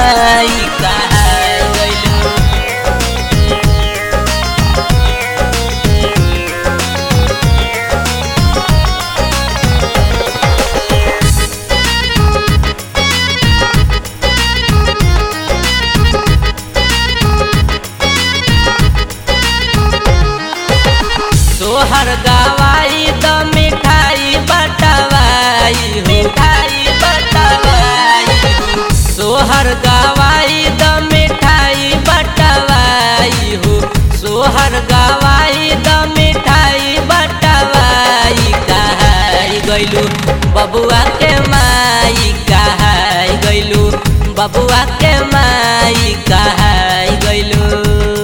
माई कहाई गइलू सोहर गवाई द मिठाई बटवाई हो मिठाई बटवाई हो सोहर गवाई द मिठाई बटवाई हो सोहर गवाई द मिठाई बटवाई कहाई गइलू बबुआ के माई कहाई गइलू बबुआ के माई कहाई गइलू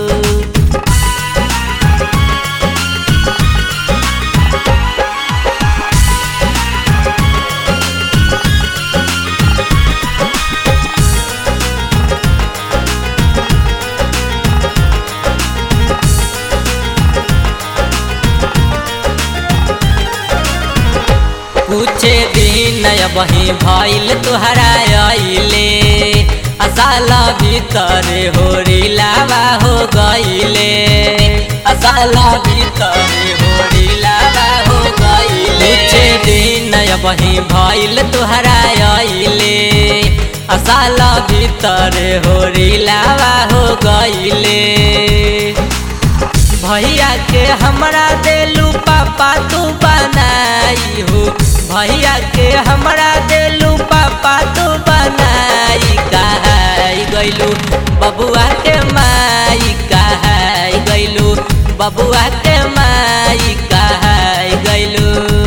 कुछ दिन बही भइल तुहरा अइले असाला भीतर होरी लावा हो गइले असाला भीतर होरी लावा हो गइले कुछ दिन बही भइल तुहरा अइले असाला भीतर होरी लावा हो गइले भैया के हमरा देलू पापा तू बनाई हो भैया के हमरा देलू पापा तू बनाई कहाई गइलू बबुआ के माई कहाई गइलू बबुआ के माई कहाई गइलू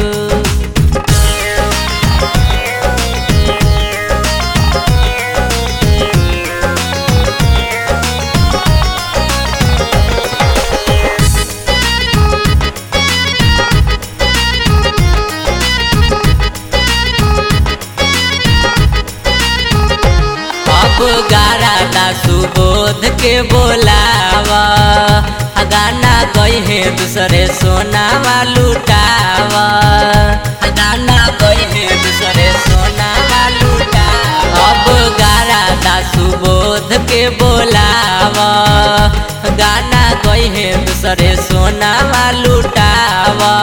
अब गारा सुबोध के बोलावा आ गाना गई है दूसरे सोनावा लुटावा आ गाना गई है दूसरे सोनावा लुटावा अब गारा सुबोध के बोलावा गाना गई है दूसरे सोनावा लुटावा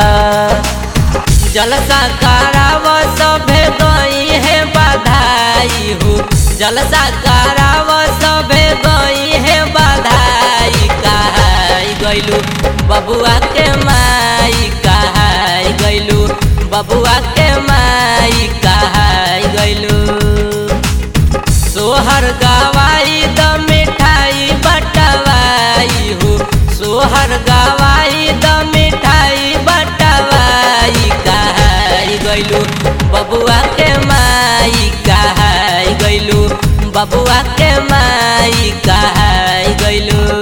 जलसा कराव सभे गई है बधाई हो जलसा कराव सभे गई है बधाई कहाई गइलू बबुआ के माई कहाई गइलू बबुआ के माई कहाई गइलू सोहर गवाई द मिठाई बटवाई हो सोहर गवाई द मिठाई बटवाई कहाई गइलू बबुआ के माई कहाई गइलू बबुआ के माई कहाई गइलू